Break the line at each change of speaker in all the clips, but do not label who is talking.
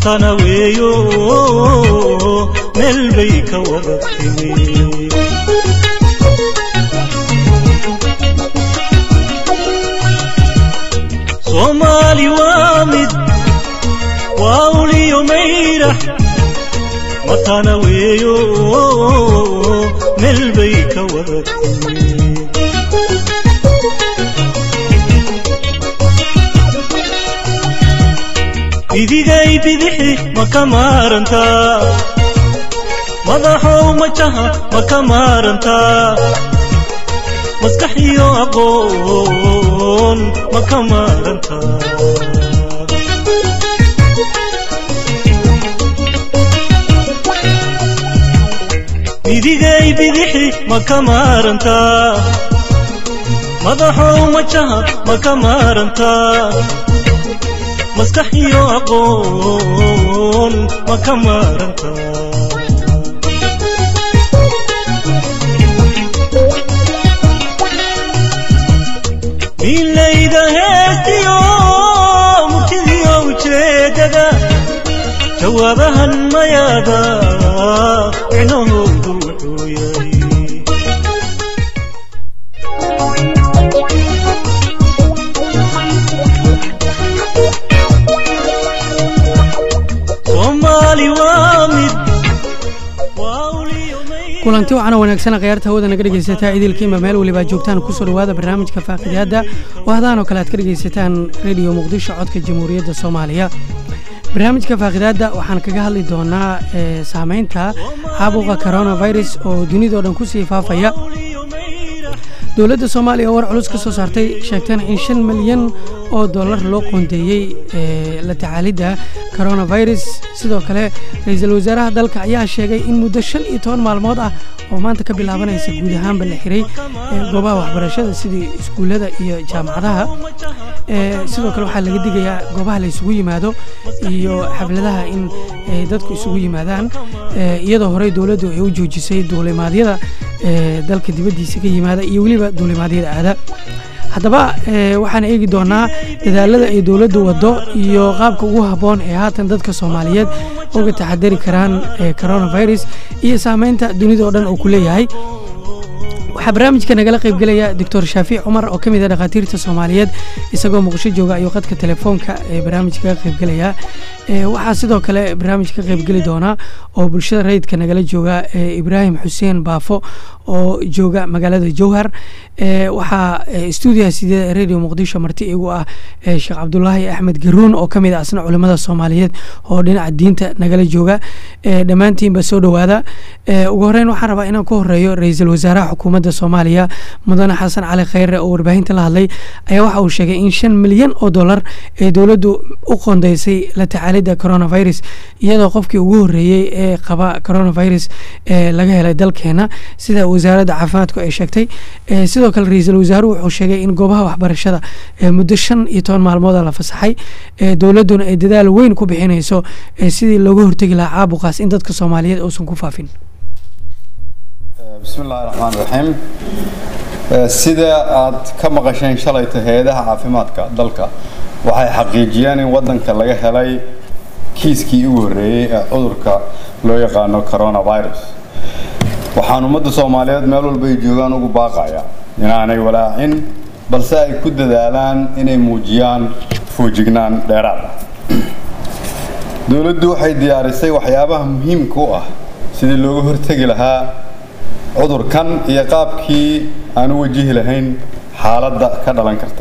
matana weeyo meel bay ka wada timi soomaali waa mid waa uliyo mayrax matana weeyo meel bay ka wada timi bidigay bidixi ma ka maarantaa madaxow majaha ma ka maarantaa maskax iyo aqoon ma ka maarantaa bidigay bidixi ma ka maarantaa madaxow majaha ma ka maarantaa maskax iyo aqoon ma ka maaranta milayda heestiyo murtidiyo ujeedada jawaabahan mayaada micnahoodu wuxuu yahay
kulanti waxaana wanaagsana khayaarta hawada naga dhegaysataa idilkiima meel weliba joogtaan kusoo dhawaada barnaamijka faaqidaadda oo hadaan oo kale aad ka dhegaysataan rediyo muqdisho codka jamhuuriyadda soomaaliya barnaamijka faaqidaadda waxaan kaga hadli doonaa saameynta caabuqa coronavirus oo dunidao dhan kusii faafaya dowladda soomaaliya oo war culus ka soo saartay sheegtana in shan milyan oo dollar loo qoondeeyey la tacaalidda coronavirus sidoo kale ra-iisul wasaaraha dalka ayaa sheegay in muddo shan iyo toban maalmood ah oo maanta ka bilaabanaysa guud ahaanba la xiray goobaha waxbarashada sidii iskuullada iyo jaamacadaha sidoo kale waxaa laga digayaa goobaha la isugu yimaado iyo xafladaha in dadku isugu yimaadaan iyadoo horey dowladdu ay u joojisay duulimaadyada dalka dibaddiisa ka yimaada iyo weliba duulimaadyada aada haddaba waxaan eegi doonaa dadaalada ay dowladdu waddo iyo qaabka ugu habboon ee haatan dadka soomaaliyeed uga taxadari karaan coronavirus iyo saameynta dunida oo dhan uu ku leeyahay waxaa barnaamijka nagala qaybgelaya doctor shaafiic cumar oo ka mid a dhakhaatiirta soomaaliyeed isagoo muqdisho jooga ayuu qadka telefoonka ee barnaamijka kaga qaybgelaya waxaa sidoo kale barnaamij ka qaybgeli doonaa oo bulshada rayidka nagala jooga ibraahim xuseen baafo oo jooga magaalada jowhar waxaa stuudiyaha sideeda radio muqdisho marti igu ah sheekh cabdulaahi axmed garuun oo kamid ah asna culimada soomaaliyeed oo dhinaca diinta nagala jooga dhammaantiinba soo dhowaada ugu horeyn waxaan rabaa inaan ku horeeyo ra-iisul wasaaraha xukuumadda soomaaliya mudane xasan cali khayre oo warbaahinta la hadlay ayaa waxa uu sheegay in shan milyan oo dollar ee dowladdu u qondaysay la tacaalidda coronavirus iyadoo qofkii ugu horeeyey ee qaba coronavirus laga helay dalkeena sida wasaaradda caafimaadku ay sheegtay sidoo kale ra-iisul wasaaruhu wuxuu sheegay in goobaha waxbarashada muddo shan iyo toban maalmooda la fasaxay dowladduna ay dadaal weyn ku bixinayso sidii looga hortegi lahaa caabuqaas in dadka soomaaliyeed uusan ku faafin
bismi illaahi raxmaan raxiim sida aad ka maqasheen shalayta hay-adaha caafimaadka dalka waxay xaqiijiyeen in waddanka laga helay kiiskii ugu horreeyey ee cudurka loo yaqaano coronavirus waxaan ummadda soomaaliyeed meel walba ay joogaan ugu baaqaya inaanay walaacin balse ay ku dadaalaan inay muujiyaan foojignaan dheeraad ah dowladdu waxay diyaarisay waxyaabaha muhiimka u ah sidii looga hortegi lahaa cudurkan iyo qaabkii aan u wajihi lahayn xaaladda ka dhalan karta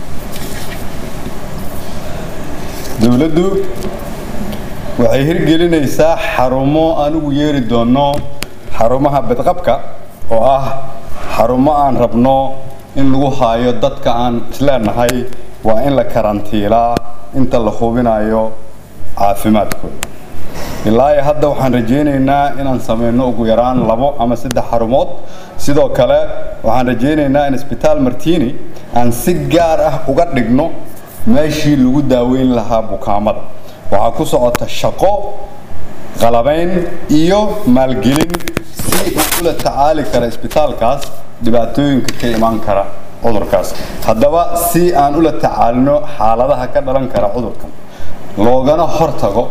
dowladdu waxay hirgelinaysaa xarumo aan ugu yeeri doonno xarumaha badqabka oo ah xarumo aan rabno in lagu haayo dadka aan isleenahay waa in la karantiilaa inta la hubinayo caafimaadkooda ilaa iyo hadda waxaan rajaynaynaa inaan sameyno ugu yaraan labo ama saddex xarumood sidoo kale waxaan rajaynaynaa in isbitaal martini aan si gaar ah uga dhigno meeshii lagu daaweyn lahaa bukaamada waxaa ku socota shaqo qalabayn iyo maalgelin si uu ula tacaali kara isbitaalkaas dhibaatooyinka ka imaan kara cudurkaas haddaba si aan ula tacaalino xaaladaha ka dhalan kara cudurkan loogana hortago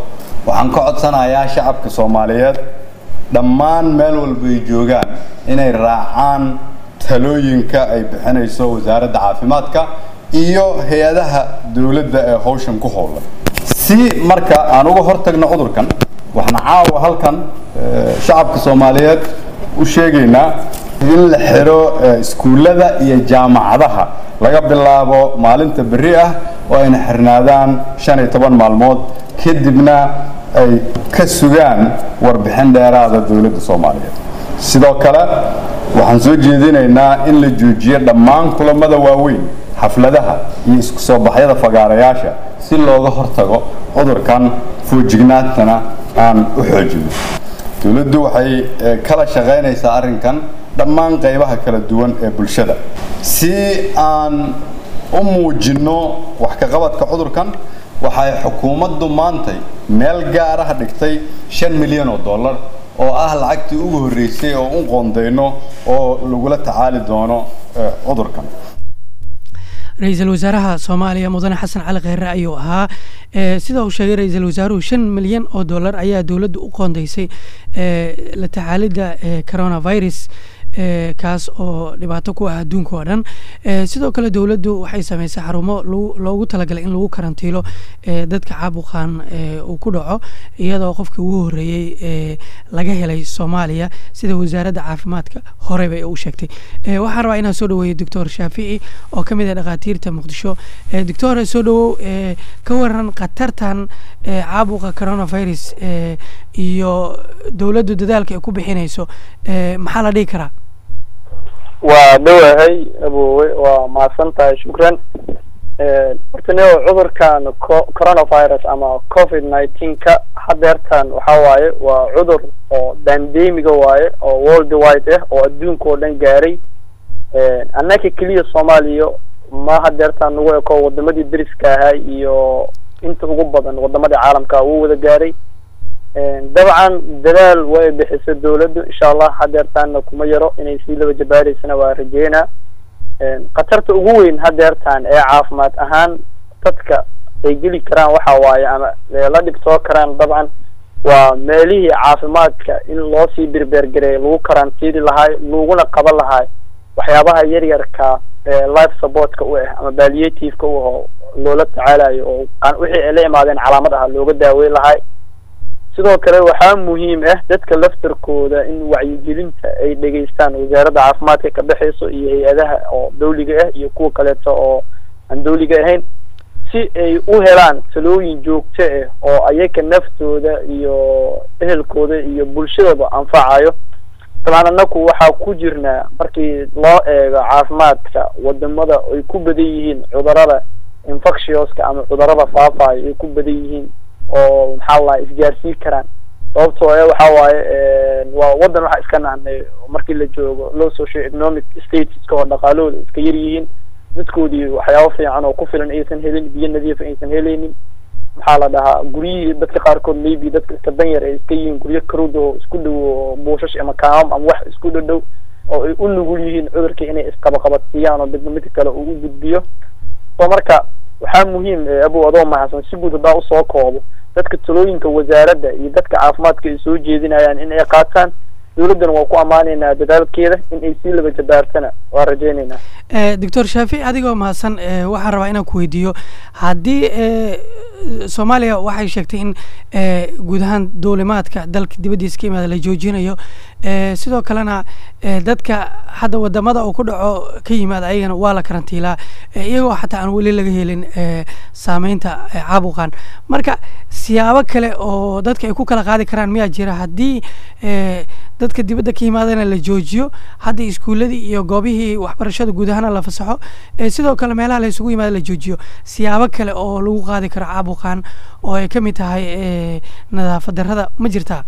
waxaan ka codsanayaa shacabka soomaaliyeed dhammaan meel walba ay joogaan inay raacaan talooyinka ay bixinayso wasaaradda caafimaadka iyo hay-adaha dowladda ee howshan ku howlan si marka aan uga hortagno cudurkan waxaan caawa halkan shacabka soomaaliyeed u sheegaynaa in la xiro iskuullada iyo jaamacadaha laga bilaabo maalinta berri ah oo ayna xirnaadaan shan iyo toban maalmood kadibna ay ka sugaan warbixin dheeraada dowladda soomaaliyeed sidoo kale waxaan soo jeedinaynaa in la joojiyo dhammaan kulamada waaweyn xafladaha iyo isku soo baxyada fagaarayaasha si looga hortago cudurkan foojignaantana aan u xoojino dowladdu waxay kala shaqaynaysaa arrinkan dhammaan qaybaha kala duwan ee bulshada si aan u muujinno wax ka qabadka cudurkan waxay xukuumaddu maantay meel gaaraha dhigtay shan milyan oo dollar oo ah lacagtii ugu horreysay oo u qoondayno oo lagula tacaali doono cudurkan
ra-iisul wasaaraha soomaaliya mudane xasan cali kheyre ayuu ahaa sida uu sheegay ra-iisul wasaaruhu shan milyan oo dollar ayaa dowladda u qoondeysay la tacaalidda coronavirus kaas oo dhibaato ku ah adduunka oo dhan sidoo kale dowladdu waxay sameysay xarumo loogu talagalay in lagu karantiilo dadka caabuqan uu ku dhaco iyadoo qofkii ugu horreeyey laga helay soomaaliya sida wasaaradda caafimaadka horey bay u sheegtay waxaan rabaa inaan soo dhaweeyo doctor shaafici oo ka mid ah dhakhaatiirta muqdisho doctor soo dhawow ka waran khatartan caabuqa coronavirus iyo dowladdu dadaalka ay ku bixinayso maxaa la dhihi karaa
waa dhowahay abowe waa mahadsan tahay shukran horta nio cudurkan coronavirus ama covid nineteen ka hadeertan waxa waaye waa cudur oo bandemiga waaye oo world wide ah oo adduunka oo dhan gaaray annaka keliya soomaaliya ma hadeertan nagu eko wadamadii deriska ahaa iyo inta ugu badan wadamadii caalamka wuu wada gaaray dabcan dadaal way bixisa dawladdu insha allah hadeertaanna kuma yaro inay sii laba jabaareysana waa rajeynaa khatarta ugu weyn hadeertaan ee caafimaad ahaan dadka ay geli karaan waxa waaye ama la dhibtoo karaan dabcan waa meelihii caafimaadka in loo sii berbergareey lagu karantiili lahaay laguna qaban lahaay waxyaabaha yaryarka life supportka u ah ama palliativeka u aho loola tacaalayo oo wixii ay la imaadeen calaamad ah looga daaweyn lahaay sidoo kale waxaa muhiim ah dadka laftarkooda in wacyigelinta ay dhegeystaan wasaaradda caafimaadka ka dhexeyso iyo hay-adaha oo dawliga ah iyo kuwa kaleeto oo aan dawliga ahayn si ay u helaan talooyin joogto ah oo ayaga naftooda iyo ehelkooda iyo bulshadaba anfacayo dabcan anaku waxaa ku jirnaa markii loo eego caafimaadka wadamada ay ku badan yihiin cudurada infectioska ama cudurada faafayo ay ku badan yihiin oo maxaa lahaa isgaarsiin karaan sababtoo e waxa waaye waa waddan waxaa iska nahnay markii la joogo low socio economic statuska oo dhaqaalahooda iska yar yihiin dadkoodii waxyaabo fiican oo ku filan aysan helin biyo nadiifa aysan helaynin maxaa la dhahaa guryihii dadka qaarkood maybe dadka iska danyar ay iska yihiin guryo karud oo isku dhow oo buushash ama kaamam ama wax isku dhadhow oo ay u nugul yihiin cudurka inay isqabaqabadsiiyaan oo midna midka kale uu u gudbiyo so marka waxaa muhiim abow adoo mahadsan si guud haddaa usoo koobo dadka talooyinka wasaaradda iyo dadka caafimaadka ay soo jeedinayaan in ay qaataan dawladdana waa ku ammaanaynaa dadaalkeeda in ay sii laba jabaartana waa rajeynaynaa
doctor shaafic adigoo mahadsan waxaan rabaa inaan ku weydiiyo haddii soomaaliya waxay sheegtay in guud ahaan duulimaadka dalka dibaddiisa ka imaada la joojinayo sidoo kalena dadka hadda wadamada uu ku dhaco ka yimaada ayagana waa la karantiilaa iyagoo xataa aan weli laga helin saameynta caabuqan marka siyaabo kale oo dadka ay ku kala qaadi karaan miyaa jira haddii dadka dibadda ka yimaadana la joojiyo hadda iskuuladii iyo goobihii waxbarashada guud ahaana la fasaxo sidoo kale meelaha la isugu yimaada la joojiyo siyaabo kale oo lagu qaadi karo caabuqan oo ay kamid tahay nadaafad darrada ma jirtaa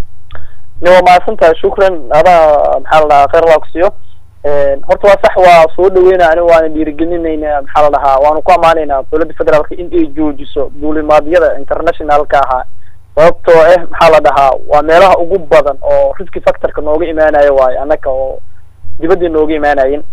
waa mahadsan tahay shukran adaa maxaa la dhahaa kheyr laa ku siiyo horta waa sax waa soo dhaweyna ani waana dhiirigelinayna maxaa la dhahaa waanu ku ammaanaynaa dowladda federaalka in ay joojiso duulimaadyada internationalka ahaa sababtoo ah maxaa la dhahaa waa meelaha ugu badan oo riski factorka nooga imaanaya waayo annaka oo dibadda nooga imaanayin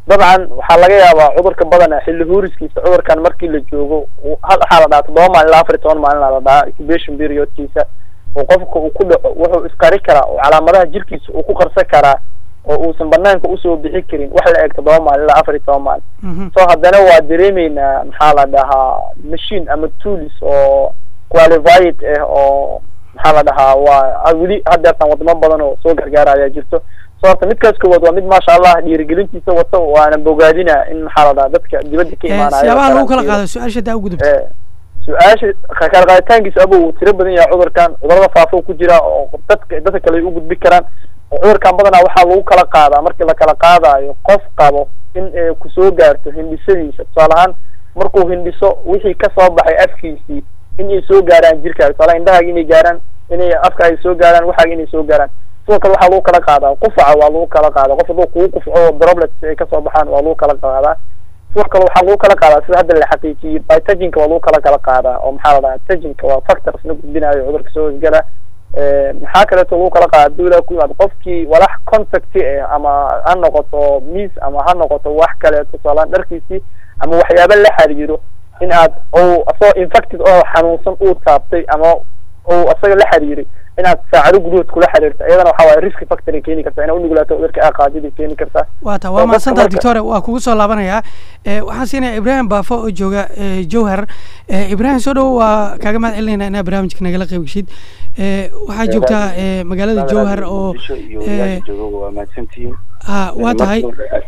dabcan waxaa laga yaabaa cudurka badana xilli huuriskiisa cudurkan markii la joogo uu- hal waxaa la dhahaa toddoba maalin ilaa afar iyo toban maalin la dhahaa incubation periodkiisa oo qofka uu ku dhaco wuxuu isqari karaa oo calaamadaha jirkiisa uu ku qarsan karaa oo uusan banaanka usoo bixi karin wax la eg toddoba maalin ilaa afar iyo toban maalin
Mhm.
so haddana waa dareemeynaa maxaa la dhahaa machine ama tools oo qualified ah oo maxaa la dhahaa waa weli hadeertan wadamo badan oo soo gargaaraya jirto so horta midkaas koowaad waa mid maasha allah dhiirigelintiisa wato waana bogaadina in maxaa la dhahaa dadka dibadda ka
Eh,
imaanaya
siyaabaha lagu kala
karantiida.
qaado su-aasha daa u gudubta
Eh, su-aasha ka- kala qaaditaankiisa aba uu tiro badan yahay cudurkan cudurada faafo ku jira oo dadka dadka kale ay u gudbi karaan oo cudurkan badanaa waxaa lagu kala qaadaa markii la kala qaadayo qof qabo in ay kusoo gaarto hindhisadiisa tusaale ahaan markuu hindhiso wixii kasoo baxay afkiisii in ay soo gaaraan jirkaaga tusaale indhahaaga inay gaaraan inay afkaaga soo gaaraan waxaaga inay soo gaaraan sidoo kale waxaa lagu kala qaadaa qufaca waa lagu kala qaadaa qof hadduu kugu qufco oo droplets ay kasoo baxaan waa lagu kala qaadaa sidoo kale waxaa lagu kala qaadaa sida hadda la xaqiijiyey bytajinka waa lagu kala kala qaadaa oo maxaa la dhahaa tajinka waa factors la gudbinayo cudurka soo hosgala maxaa kaleeto lagu kala qaadaa haduu ilaa ku yimaado qofkii walax contact ah ama ha noqoto miis ama ha noqoto wax kaleeto tusaalehaan dharkiisii ama waxyaaba la xiriiro in aad ou asagoo infected oo xanuunsan uu taabtay ama uu asaga la xiriiray inaad saacado gudahood kula xiriirto iyadana waxaa waaye risk factor ay keeni kartaa inaa unugulaato cudurka aqaadida keeni kartaa
waa ta
oo
waa
dadka
mahadsantaha
marka-
doctore waa kugu soo laabanayaa Eh, waxaan siinaya ibraahim baafo oo jooga eh, jowhar Eh, ibraahim soo dhowo waa kaaga mahad celinayna inaa barnaamijka nagala qayb geshid Eh, waxaa joogtaa eh, magaalada jowhar oo eh,
waa mahadsantihiin
ha waa tahay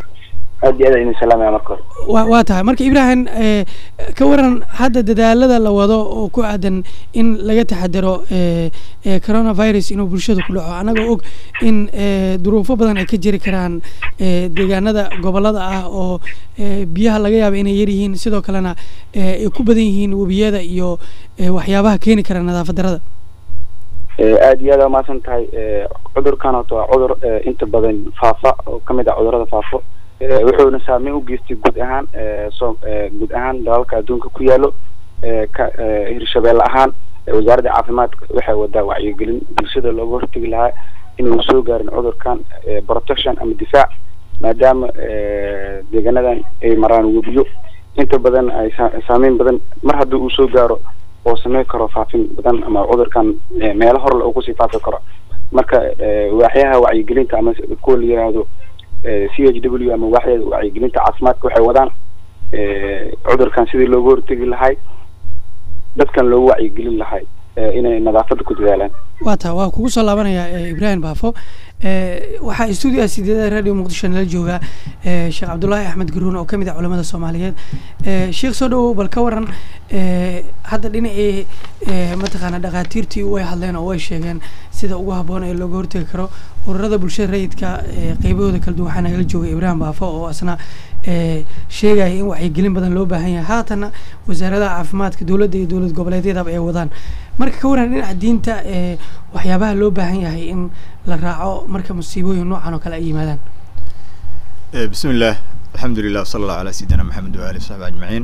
aad iyo aad idin salaamaya marka hore
waa waa tahay marka ibraahim eh, ka waran hadda dadaalada la wado oo ku aadan in laga taxadaro eh, eh, coronavirus inuu bulshada ku dhaco annagoo og in eh, duruufo badan ay ka jiri karaan eh, deegaanada gobolada ah oo eh, biyaha laga yaaba inay yar yihiin sidoo kalena eh, ay ku badan yihiin webiyada iyo eh, waxyaabaha keeni kara nadaafad darada
Eh, aad iyo aad aa mahadsan tahay Eh, cudurkan horta waa cudur eh, inta badan faafa oo kamid ah cudurada faafo Eh, wuxuuna saameyn u geystay guud ahaan eh, so eh, guud ahaan dalalka adduunka ku yaalo Eh, ka eh, hirshabeelle ahaan eh, wasaaradda caafimaadka waxay wadaa wacyigelin bulshada looga hortegi lahaa inuu soo gaarin cudurkan eh, protection ama difaac maadaama eh, deegaanadan ay maraan webiyo inta badan ay saa- saameyn badan mar haddii uu soo gaaro oo sameyn karo faafin badan ama cudurkan eh, meelo horle uu kusii faafi karo marka eh, waaxyaha wacyigelinta ama s- kuwa la yiraahdo eh, c h w ama waaxda wacyigelinta caafimaadka waxay wadaan eh, cudurkan sidii looga hortegi lahay dadkan loogu wacyigelin lahay eh, inay nadaafadda ku dadaalaan
waa taa waa kugu soo laabanaya eh, ibraahim baafo Eh, waxaa stuudiga sideeda radio muqdisho nala jooga eh, sheekh cabdulaahi axmed garuun oo kamid ah culamada soomaaliyeed Eh, sheekh soo dhawow bal ka waran eh, hadda dhinacii eh, mataqaana dhakhaatiirtii way hadleen oo way sheegeen sida ugu habboon ee looga hortegi karo ururada bulshada rayidka eh, qeybahooda kala duwan waxaa nagala jooga ibraahim baafo oo asna eh, sheegaya in wacyigelin badan loo baahan yahay haatana wasaaradaha caafimaadka dowladda iyo dowlad goboleedyadaba ay wadaan marka ka waran dhinaca diinta eh, waxyaabaha loo baahan yahay in la raaco marka musiibooyin noocan oo kale ay yimaadaan
Eh, بسم الله الحمد لله وصلى الله على سيدنا محمد وآله وصحبه أجمعين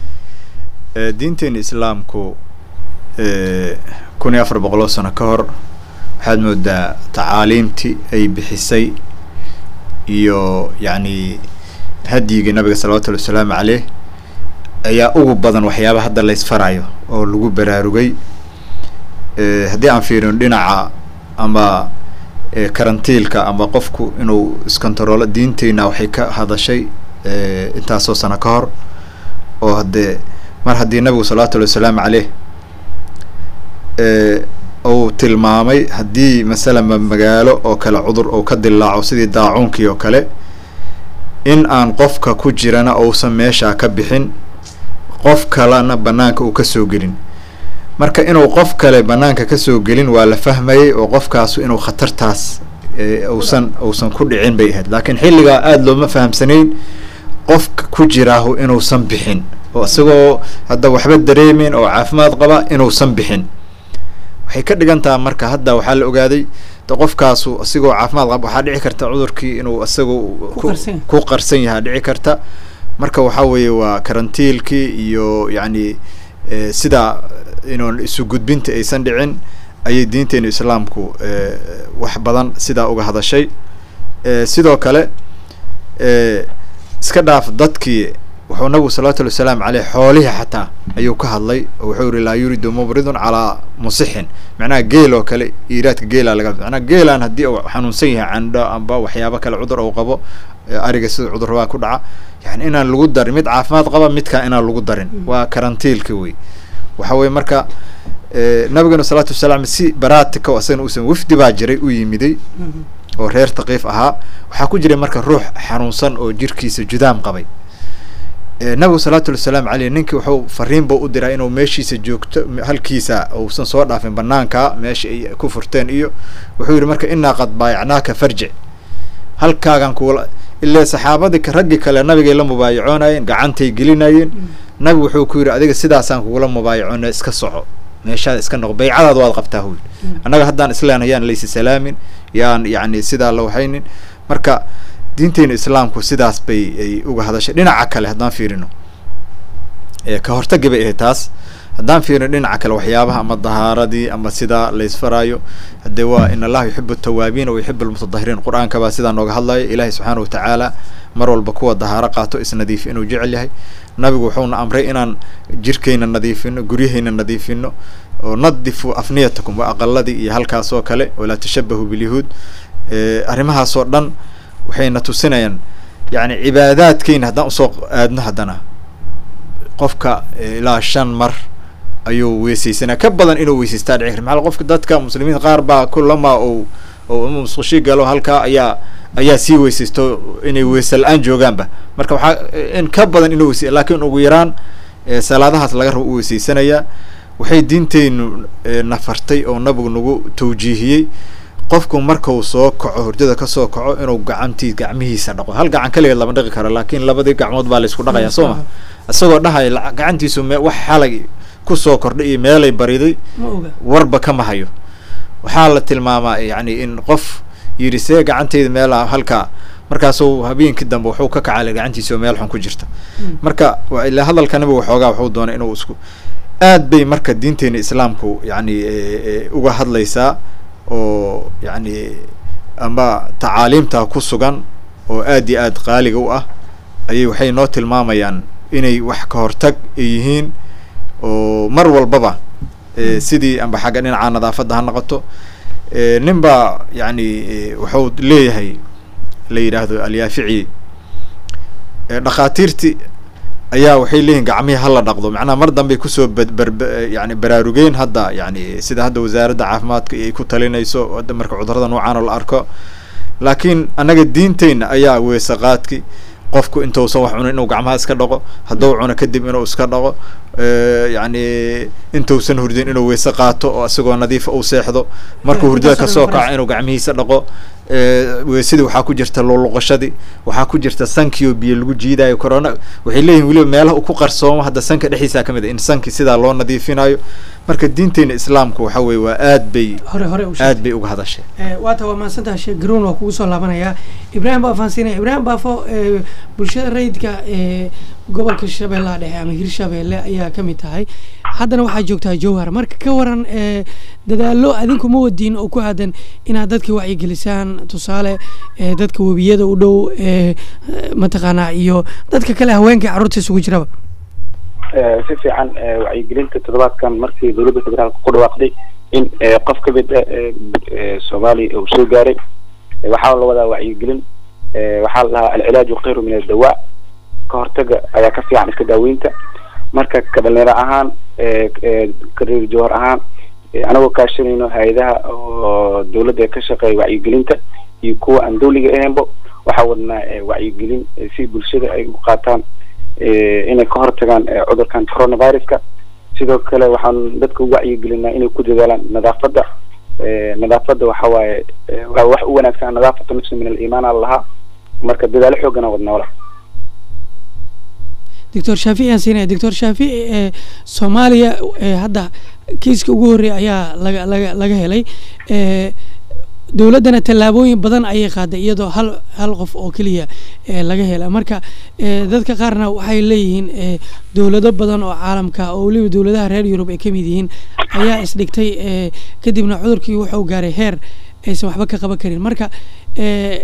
Eh, diinteena islaamku eh, kun iyo afar boqoloo sano ka hor waxaad moodaa tacaaliimtii ay bixisay iyo yacni hadyigii nabiga salawatu llahi wasalaamu caleyh ayaa ugu badan waxyaaba hadda la isfarayo oo lagu baraarugay Eh, haddii aan fiirino dhinaca ama eh, karantiilka ama qofku inuu iskontaroolo diinteyna waxay ka hadashay eh, intaasoo sano ka hor oo haddee mar haddii nabigu salawatu llahi wasalaamu caleyh eh, uu tilmaamay haddii masalanba magaalo oo kale cudur uu ka dilaaco sidii daacuunkii oo kale in aan qofka ku jirana uusan meeshaa ka bixin qof kalena banaanka uu kasoo gelin marka inuu qof kale banaanka kasoo gelin waa la fahmayay oo qofkaasu inuu khatartaas eh, uusan uusan ku dhicin bay ahayd laakiin xilligaa aada looma fahamsanayn qofka ku jiraahu inuusan bixin oo isagoo hadda waxba dareemeyn oo caafimaad qaba inuusan bixin waxay ka dhigan taha marka hadda waxaa la ogaaday de qofkaasu isigoo caafimaad qaba waxaa dhici karta cudurkii inuu isagu ku-
qarsan yahay.
ku qarsan yahaa dhici karta marka waxaa weeye waa karantiilkii iyo yacni eh, sida inuun isu gudbinta aysan dhicin ayay diinteenu islaamku eh, wax badan sidaa uga hadashay Eh, sidoo kale eh, iska dhaaf dadkii wuxuu nabigu salawatullhi wasalaamu caleyh xoolihii xataa ayuu ka hadlay oo wuxuu yihi laa yuridu mubridun calaa musixin macnaha geel oo kale iiraadka geela laga macnaha geelaan haddii uu xanuunsan yahay candho amba waxyaabo kale cudur uu qabo ariga sida cudurrabaa ku dhaca yani inaan lagu darin mid caafimaad qaba midkaa inaan lagu darin waa karantiilka wey waxa weye marka nabigana salaatu wasalaam si baratika asagana uusan wafdi baa jiray u yimiday oo reer taqiif ahaa waxaa ku jiray marka ruux xanuunsan oo jirkiisa judaam qabay nabigu salawatullhi wasalaamu caleyh ninkii wuxuu fariin buu u diraa inuu meeshiisa joogto halkiisa uusan soo dhaafin banaanka meesha ay ku furteen iyo wuxuu yihi marka inaa qad baayacnaaka farjic halkaagan kuula ilaa saxaabadii raggii kale nabigay la mubaayacoonayeen gacantay gelinayeen nabigu wuxuu ku yidhi adiga sidaasaan kugula mubaayacoona iska soco meeshaada iska noqo baycadaada waad qabtaa huy annaga haddaan islaan yaan laysi salaamin yaan yani sidaa la waxaynin marka diinteena islaamku sidaas bay ay uga hadashay dhinaca kale haddaan fiirino ka hortagi bay ahayd taas haddaan fiirino dhinaca kale waxyaabaha ama dahaaradii ama sidaa laysfaraayo hadee waa in allaha yuxibu atawaabiin wa yuxibu almutadahiriin qur-aanka baa sidaa nooga hadlaya ilaahay subxaana watacaala mar walba kuwa dahaaro qaato isnadiifi inuu jecel yahay nabigu wuxuuna amray inaan jirkayna nadiifino guryahayna nadiifino oo nadifu afniyatakum waa aqaladii iyo halkaas oo kale walaa tashabahu bilyahuud arrimahaas oo dhan waxayna tusinayaan yani cibaadaadkeyna haddaan usoo aadno haddana qofka ilaa shan mar ayuu weysaysanaa ka badan inuu weysaystaa dhici kar maaa qofka dadka muslimiin qaar baa kulama ou oo musqushi galo halkaa ayaa ayaa sii weysaysto inay weyse la-aan joogaanba marka waxaa in ka badan inuu weysay lakin ugu yaraan salaadahaas laga rabo u weysaysanayaa waxay diinteynu nafartay oo nabigu nagu tawjiihiyey qofku markau soo kaco hurdada kasoo kaco inuu gacantii gacmihiisa dhaqo hal gacan kaligeed lama dhaqi karo laakin labadii gacmood baa laysku dhaqaya soo ma isagoo dhahaya gacantiisu me wax xalay kusoo kordhay iyo meelay bariday warba kama hayo waxaa la tilmaamaa yani in qof yidhi see gacantayda meelaa halkaa markaasuu habeenkii dambe wuxuu ka kacala gacantiisa oo meel xun ku jirta marka ila hadalka nabigu waxoogaa wuxuu doonay inuu isku aad bay marka diinteena islaamku yani uga hadlaysaa oo yani ama tacaaliimta ku sugan oo aad iyo aad qaaliga u ah ayay waxay noo tilmaamayaan inay wax ka hortag ay yihiin oo mar walbaba sidii amba xagga dhinaca nadaafadda ha noqoto nin baa yani wuxuu leeyahay la yidhaahdo alyaafici dhakhaatiirti ayaa waxay leeyihin gacmihii hala dhaqdo macnaha mar dambey kusoo bar yani baraarugeen hadda yani sida hadda wasaaradda caafimaadka ay ku talinayso marka cudurada noocan oo la arko laakiin annaga diinteyna ayaa weese qaadki qofku intausan wax cunin inuu gacmaha iska dhaqo hadduu cuno kadib inuu iska dhaqo yani intausan hurdin inuu weyse qaato oo isagoo nadiifa uu seexdo markuu hurdada kasoo kaco inuu gacmihiisa dhaqo weysadii waxaa ku jirta luqluqashadii waxaa ku jirta sankii oo biyo lagu jiidayo corona waxay leeyihin weliba meelaha uu ku qarsoomo hadda sanka dhexdiisa kamid a in sankii sidaa loo nadiifinayo marka diinteena islaamku waxa weye waa aad bay
hore hore
aad bay uga hadashay
waata waa mahadsantaha sheekh garoon waa kugu soo laabanayaa ibraahim baa fahansiinaya ibraahim baafo bulshada rayidka gobolka shabeellaha dhexe ama hirshabeelle ayaa ka mid tahay haddana waxaa joogtaa jowhar marka ka waran dadaalo adinku ma wadiin oo ku aadan inaad dadka wacyigelisaan tusaale dadka webiyada u dhow mataqaanaa iyo dadka kale haweenkai carruurta isugu jiraba
si fiican wacyigelinta toddobaadkan markii dowladda federaalka ku dhawaaqday in qof ka mid soomaaliya uu soo gaaray waxaa la wadaa wacyigelin waxaa la dhahaa alcilaaju khayru min adawaa ka hortaga ayaa ka fiican iska daaweynta marka ka dhalinyaro ahaan kareer jowhar ahaan anagoo kaashanayno hay-adaha oo dawladda ka shaqeeya wacyigelinta iyo kuwa aan dawliga ahaynbo waxaa wadnaa wacyigelin si bulshada ay u qaataan inay ka hortagaan cudurkan coronaviruska sidoo kale waxaan dadka u wacyigelinaa inay ku dadaalaan nadaafadda nadaafadda waxa waaye waa wax u wanaagsan nadaafatu nafsi min aliimaan a lahaa marka dadaalo xoogana wadnaa wala
doctor shaafici aan siinaya doctor shaafici soomaaliya hadda kiiska ugu horreeya ayaa laga laga laga helay dowladdana tallaabooyin badan ayay qaaday iyadoo hal hal qof oo keliya laga hela marka dadka qaarna waxay leeyihiin dowlado badan oo caalamka oo weliba dowladaha reer yurub ay ka mid yihiin ayaa isdhigtay kadibna cudurkii wuxuu gaaray heer aysan waxba ka qaban karin marka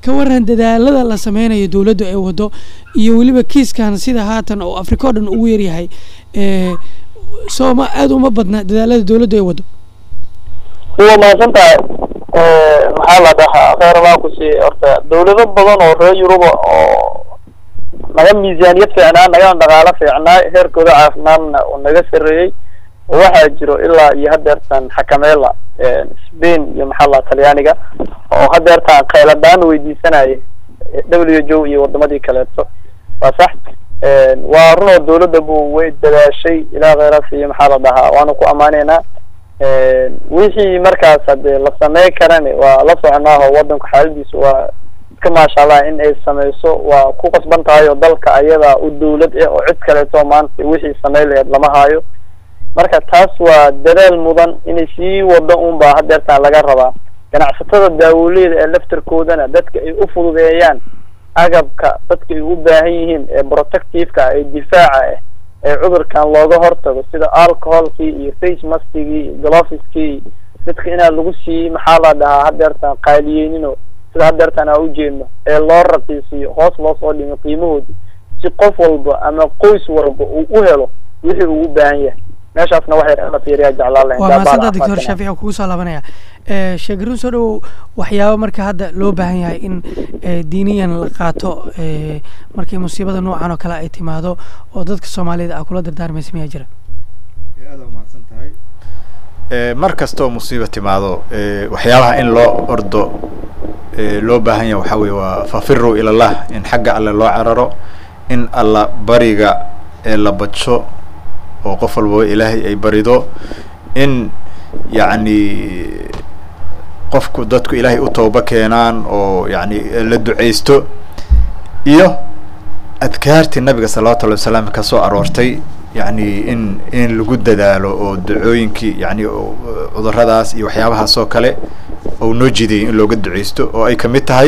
ka waran dadaalada la sameynayo dowladdu ay wado iyo weliba kiiskan sida haatan oo afrika oo dhan ugu yaryahay ee sooma aada uma badna dadaalada dowladdu ay wado
waa mahadsan tahay maxaa la dhahaa kheyr baa ku siiye horta dawlado badan oo reer yuruba oo naga miisaaniyad fiicnaa nagana dhaqaalo fiicnaa heerkooda caafimaadna uu naga sareeyey oo waxaa jiro ilaa iyo hadeertan xakameela spain iyo maxaa la talyaaniga oo hadeertan kheyladaan weydiisanaya w h o iyo wadamadii kaleeto waa sax waa run oo dawladda bu way dadaashay ilaa kheyraas iyo maxaa la dhahaa waanu ku amaaneynaa wixii markaas hadee la samey karani waa la soconaaho wadanku xaaladiisu waa iska maasha allah in ay sameyso waa ku qasban tahay oo dalka ayadaa u dawlad ah oo cid kaleeto maanta wixii samey laheyd lama haayo marka taas waa dadaal mudan inay sii wado un baa hadeertaan laga rabaa ganacsatada daawoleyda ee laftarkoodana dadka ay u fududeeyaan agabka dadka ay u baahan yihiin ee protectiveka ee difaaca ah ee cudurkan looga hortago sida alcoholkii iyo face maskigii iyo gloveskii dadka inaan lagu sii maxaa la dhahaa hadeertaan qaaliyeynino sida hadeertaan aan ujeedno ee loo raqiisiyo hoos loo soo dhimo qiimahoodi si qof walba ama qoys walba uu u helo wixii uu u baahan yahay meeshaasna wax yar in la fiiriyaa jeclaan lahayn
waa
Daa baa
maasanta
la
doctor
aqoonsanaa.
shaafici oo kugu soo laabanaya ee sheegarin soo dhowow waxyaabo marka hadda loo baahan yahay in ee, diiniyan la qaato ee, markii musiibada noocan oo kale ay timaado oo dadka soomaalida ah kula dardaarmaysa miyaa jira
Eh, mar kastoo musiiba timaado eh, waxyaabaha in loo ordo eh, loo baahan yahay waxaa weye waa fafiruu ilallah in xagga alle loo cararo in alla bariga ee la badsho oo qof walbaba ilaahay ay barido in yacni qofku dadku ilaahay u tooba keenaan oo yacni la duceysto iyo adkaartii nabiga salawatu llahi wasalaam ka soo aroortay yacni in in lagu dadaalo oo ducooyinkii yacni oo, eh, cuduradaas iyo waxyaabahaas oo kale oo noo jidiyay in looga duceysto oo ay kamid tahay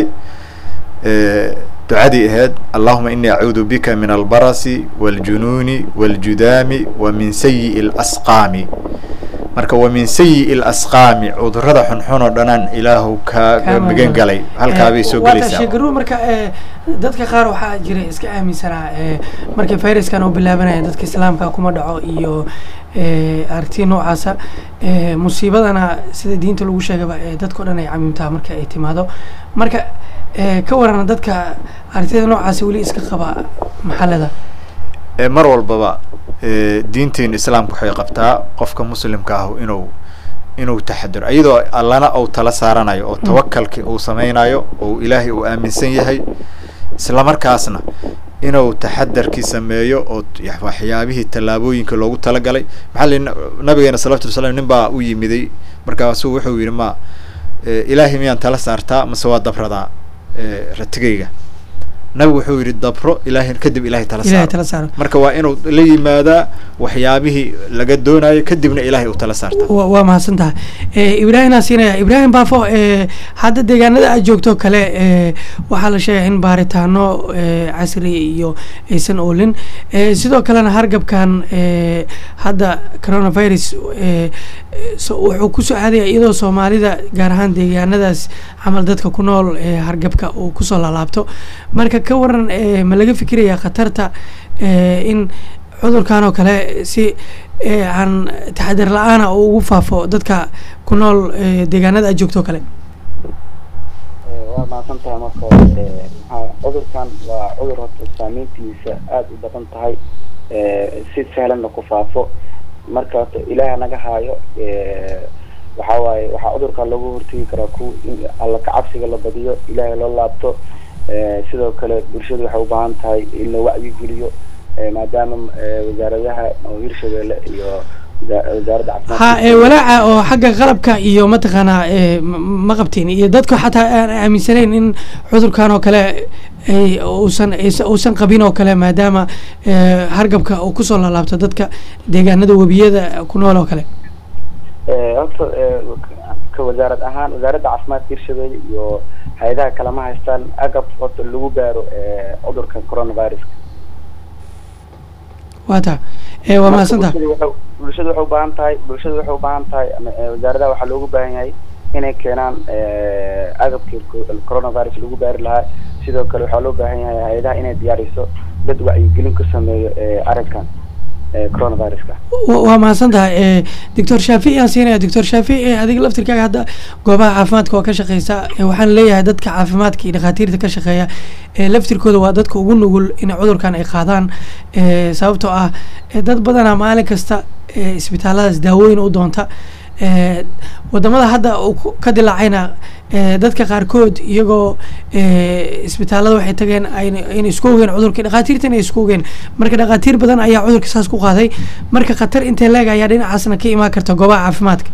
eh, ducadii ahayd allahuma inii acuudu bika min albarasi wاljunuuni wاljudaami wa min sayi'i اlasqaami marka wa min sayi'i اlasqaami cudurada xunxun oo dhanaan ilaahu
Kaa
kaa magan galay halkaabay soo
waata
gelaysaa
sheegaruhu marka ee, dadka qaar waxaa jira iska aaminsanaa ee, markii fayraskan uu bilaabanaya dadka islaamka kuma dhaco iyo ee, aragtiya noocaasa ee, musiibadana sida diinta lagu sheegaba ee, dadka o dhan ay camimtaa marka ay timaado marka ee, ka warana dadka aragtiyada noocaasa weli iska qaba maxalada
Eh, mar walbaba eh, diinteena islaamka waxay qabtaa qofka muslimka ah inuu inuu taxadiro iyadoo allana uu tala saaranayo oo tawakalki uu sameynayo oo ilaahay uu aaminsan yahay isla markaasna inuu taxadarkii sameeyo oo t- ya- waxyaabihii tallaabooyinka loogu talagalay maxaa li nabigeena salawatu wasalaam nin baa u yimiday markaasuu wuxuu yidhi ma eh, ilaahay miyaan tala saartaa mase waa dabradaa eh, ratigayga nabigu wuxuu yidhi dabro ilaahay kadib ilaahay tala
ilahay
saaro
tala saaro
marka waa inuu la yimaadaa waxyaabihii laga doonayo kadibna ilaahay uu tala saarta
wa waa mahadsan tahay Eh, ibraahim siinaya ibraahim baafo eh, hadda deegaanada aad joogto kale eh, waxaa la sheegay in baaritaano eh, casri iyo aysan oolin Eh, sidoo kalena hargabkan eh, hadda coronavirus eh, so- wuxuu kusoo aadaya iyadoo soomaalida gaar ahaan deegaanadaas camal dadka ku nool eh, hargabka uu kusoo laalaabto marka ka waran eh, ma laga fikiraya khatarta eh, in cudurkan oo kale si ee, aan taxadar la-aana oo ugu faafo dadka ku nool ee, deegaanada aad joogto kale
waa mahadsan tahay marka hore ee, maxaa cudurkan waa cudur horta saameyntiisa aada u badan tahay ee, si sahlanna ku faafo marka horta ilaah naga haayo ee, waxaa waaye waxaa cudurkan looga hortegi karaa ku in alla kacabsiga la badiyo ilaahay loo laabto ee, sidoo kale bulshadu waxay u baahan tahay in la wacyigeliyo ee, maadaama ee, wasaaradaha oo hirshabeelle iyo wasa- wasaaradda caafimaadka
ha ee, walaaca oo xagga qalabka iyo mataqaanaa ee, ma- ma qabtiin iyo dadka xataa aan aaminsanayn in cudurkan oo kale ay uusan aysa- uusan qabin oo kale maadaama ee, hargabka uu kusoo laalaabto dadka deegaanada webiyada ku nool oo kale
Ee, horta ee, ka wasaarad ahaan wasaaradda caafimaadka hirshabeelle iyo hay-adaha kale ma haystaan agab horta lagu gaaro ee, cudurka coronavirus
waa taa ee, waa mahadsan tahay
bulshada waxay bulshada waxay u baahan tahay bulshada waxay u baahan tahay ama ee, wasaaradaha waxaa loogu baahan yahay inay keenaan eh, agabkii co- coronavirus lagu baari lahaa sidoo kale waxaa loo baahan yahay hay-adaha inay diyaariso dad wacyigelin ku sameeyo eh, arrinkan eh, coronaviruska
wa- waa mahadsan tahay doctor shaafici aan siinaya doctor shaafici adiga laftirkaaga hadda goobaha caafimaadka waa ka shaqeysa Eh, waxaan leeyahay dadka caafimaadka iyo dhakhaatiirta ka shaqeeya eh, laftirkooda waa dadka ugu nugul in cudurkan ay qaadaan Eh, sababtoo ah eh, dad badanaa maalin kasta eh, isbitaalladaas daawooyin u doonta Eh, wadamada hadda uu ku- ka dilaacayna eh, dadka qaarkood iyagoo eh, isbitaallada waxay tageen ayna ayna isku ogeen cudurka dhakhaatiirtana ay isku ogeen marka dhakhaatiir badan ayaa cudurka saas ku qaaday marka khatar intee leeg ayaa dhinacaasna ka imaan karta goobaha caafimaadka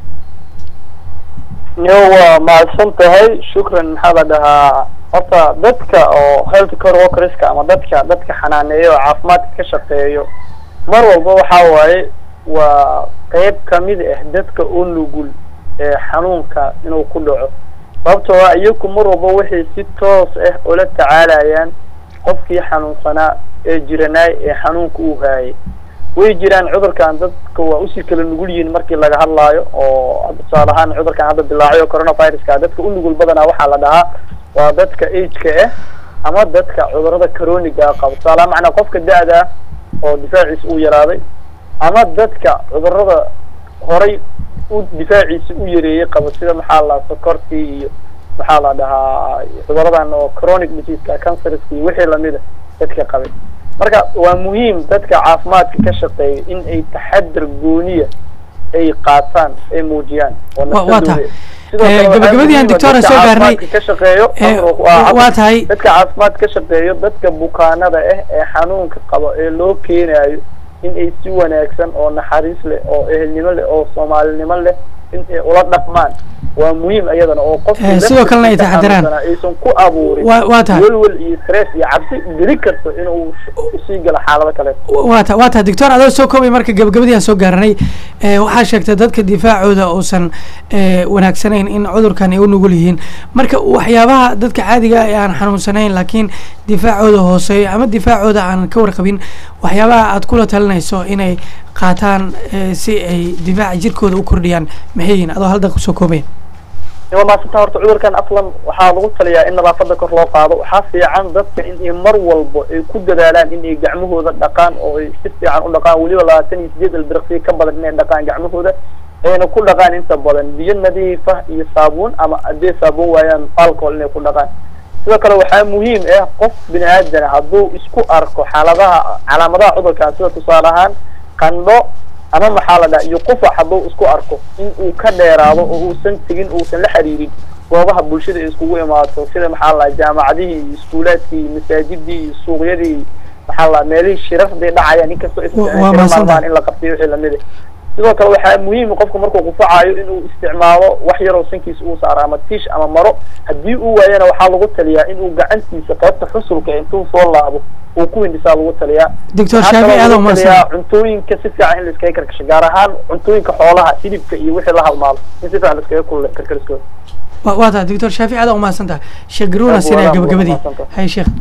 yo waa mahadsan tahay shukran maxaa la dhahaa horta dadka oo health care workerska ama dadka dadka xanaaneeya oo caafimaadka ka shaqeeyo mar walba waxaa waaye waa qeyb kamid ah dadka u nugul ee xanuunka inuu ku dhaco sababtoo ah iyaku mar walba waxay si toos ah ula tacaalayaan qofkii xanuunsanaa ee jiranaay ee xanuunka uu haayay way jiraan cudurkan dadka waa usii kala nugul yihiin markii laga hadlaayo oo tusaale ahaan cudurkan hadda dilaacay oo coronaviruska dadka u nugul badanaa waxaa la dhahaa waa dadka ageka ah ama dadka cudurada coroniga qaba tusaale ahaan macnaa qofka da-da ah oo difaaciisa uu yaraaday ama dadka cudurada horay u difaaciisa u yareeyay qaba sida maxaa la sokortii iyo maxaa la dhahaa cuduradan oo chronic diseaseka cancerska iyo wixii lamida dadka qabay marka waa muhiim dadka caafimaadka ka shaqeeya in ay taxadar gooniya ay qaataan ay muujiyaan oo
Wa- waa tahay.
Sidoo
Eh,
kale waxaa
gabagabadii aan
muhiim ah
doctor
dadka
soo gaarnay.
caafimaadka ka shaqeeyo
Eh,
amro- waa-
waa tahay.
dadka caafimaad ka shaqeeyo dadka bukaanada ah ee xanuunka qaba ee loo keenayo in ay si wanaagsan oo naxariis leh oo ehelnimo leh oo soomaalinimo leh in ay ula dhaqmaan waa muhiim iyadana oo qofkii
Eh, sidoo kalena ay
laftiisa
taxadiraan.
xanuunsanaa aysan ku abuurin
Waa- waa tahay.
welwel iyo stress iyo cabsi dili karto inuu sii galo xaalado kale
waa ta waa tahay doctor adoo soo koobay marka gabagabadii aan soo gaaranay eh, waxaa sheegtay dadka difaacooda uusan eh, wanaagsanayn in cudurkan ay u nugul yihiin marka waxyaabaha dadka caadiga ah ee aan xanuunsanayn laakiin difaacooda hooseeyo ama difaacooda aan ka warqabin waxyaabaha aad kula talinayso inay qaataan eh, si ay difaaca jirkooda u kordhiyaan maxay yihiin adoo halda kusoo koobaya
waa maasanta horta cudurkan aflan waxaa lagu taliyaa in nadaafada kor loo qaado waxaa fiican dadka in ay mar walba ay ku dadaalaan in ay gacmahooda dhaqaan oo ay si fiican u dhaqaan weliba labaatan iyo sideed ilbiriqsiyo ka badan inay dhaqaan gacmahooda ayna ku dhaqaan inta badan biyo nadiif ah iyo saabuun ama haddii saabuun waayaan alcohol inay ku dhaqaan sidoo kale waxaa muhiim ah qof bini aadana hadduu isku arko xaaladaha calaamadaha cudurkan sida tusaale ahaan qandho ama maxaa la dhaha iyo qufac hadduu isku arko in uu ka dheeraado oo uusan tegin uusan la xiriirin goobaha bulshada ay iskugu imaato sida maxaa la dhaha jaamacadihii iyo iskuulaadkii iyo masaajidii iyo suuqyadii maxaa la dhaha meelihii shirarday dhacayaan inkastoo aysan
Wa-
dhicin
waa
shiro
mahadsantahay.
maalmahan in la qabtiyo wixii lamid ah sidoo kale waxaa muhiim qofku markuu qufacayo inuu isticmaalo wax yaroo sankiisa uu saaro ama tiish ama maro haddii uu waayana waxaa lagu taliyaa inuu gacantiisa qaybta xusulka intuu soo laabo uu ku hindhisaa lagu taliyaa
doctor
Waxaa
shaafi
kaloo
aad
lagu
umahadsan
taliyaa cuntooyinka si fiican in la iskaga karkasho gaar ahaan cuntooyinka xoolaha hilibka iyo wixii la halmaalo in si fiican la iskaga kul karkariskooda
Wa- waa tahay doctor shaafi aad umahadsan tahay sheekh garuuna
Aad
sinaya
waa- waa
gabagabadii
mahadsantahay.
hay sheekh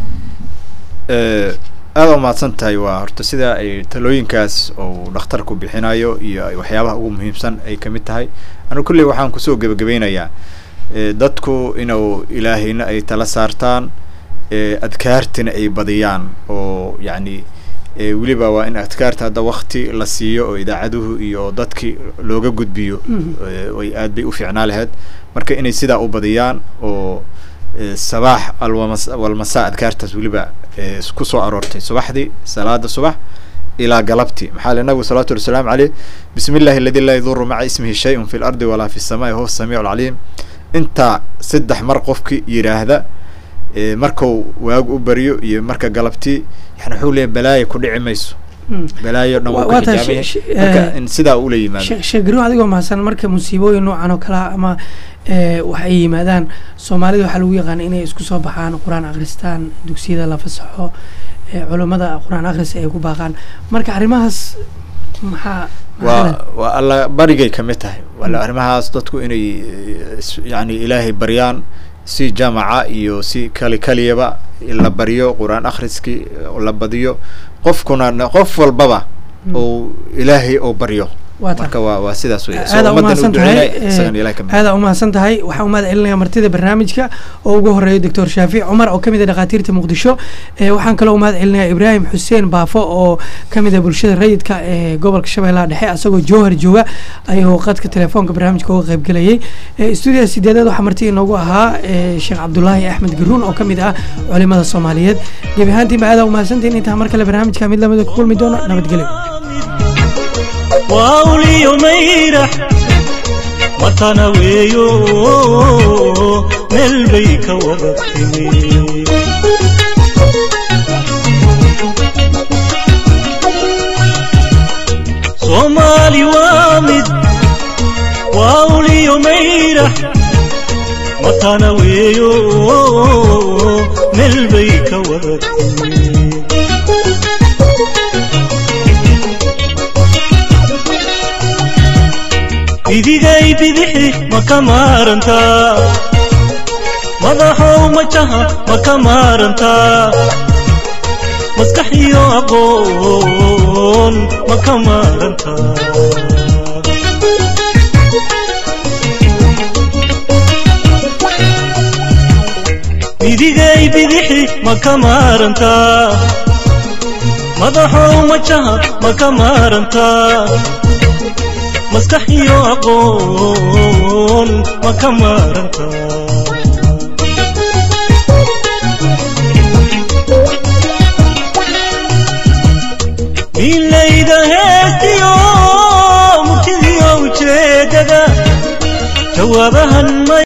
Eh, aad u mahadsan tahay waa horta sida ay talooyinkaas uu dhakhtarku bixinayo iyo ay waxyaabaha ugu muhiimsan ay kamid tahay anu kulley waxaan kusoo gebagabeynayaa eh, dadku inuu ilaahayna ay tala saartaan eh, adkaartina ay badiyaan oo yacni eh, weliba waa in adkaarta hadda wakti la siiyo oo idaacaduhu iyo dadki looga gudbiyo eh, way aad bay u fiicnaa lahayd marka inay sidaa u badiyaan oo eh, sabaax alwamas walmasa adkaartaas weliba eh, ku soo aroortay subaxdii salaada subax ilaa galabti maxaa le nabigu salawatu llahi wasalaamu caleyh bismi illahi aladi laa yaduru maca ismihi shayun fi lardi walaa fi samaa'i huwa samiicu alcaliim intaa saddex mar qofki yidhaahda eh, markuu waagu u baryo iyo marka galabtii yani wuxuu leeyahy balaayo ku dhici mayso
Mm.
balaayo dhan
Wa-
wuu
waa
ka
tahay
xijaabaya
she- she-
marka
eh,
in sidaa ula yimaado
sheekh sheekh garuun adigoo mahadsan marka musiibooyin noocan oo kale ah ama eh, wax ay yimaadaan soomaalida waxaa lagu yaqaan inay isku soo baxaan qur-aan akhristaan dugsiyada la fasaxo eh, culummada qur-aan akhris ay ku baaqaan marka arrimahaas maxaa maxaa
waa waa alla barigay kamid tahay wala arrimahaas dadku inay eh, is- yani ilaahay baryaan si jamaca iyo si kali kaliyaba la baryo qur-aan akhriskii la badiyo qofkuna na- qof walbaba
Mm.
uu ilaahay oo baryo
Waa tahay.
marka waa waa sidaas wey
aada umahadsan tahay
isagana ilaah ka mid
aada umahadsan tahay waxaan umahad celinaya martida barnaamijka oo ugu horeeya doctor shaafic cumar oo kamid ah dhakhaatiirta muqdisho Eh, waxaan kaloo umahad celinaya ibraahim xuseen baafo oo kamid ah bulshada rayidka ee gobolka shabeellaha dhexe asagoo jowhar jooga ayuu qadka telefoonka barnaamijka uga qaybgelayay Eh, stuudiga sideedaad waxaa marti inoogu ahaa eh, sheekh cabdulaahi axmed garuun oo kamid ah culimada soomaaliyeed gebi ahaantiinba aada umahadsantihin intaa mar kale barnaamijka mid lamida ku kulmi doono nabadgelyo
wauliyo mayrax matana weeyo meel bay ka wada timi soomaali waa mid wauliyo mayrax matana weeyo meel bay ka wada timi idigay bidixi ma ka maarantaa madaxow majaha ma ka maarantaa maskax iyo aqoon ma ka maarantaa idigay bidixi ma ka maarantaa madaxow majaha ma ka maarantaa maskax iyo aqoon ma ka maaranta milayda heestiyo murtidiyo ujeedada jawaabahan ma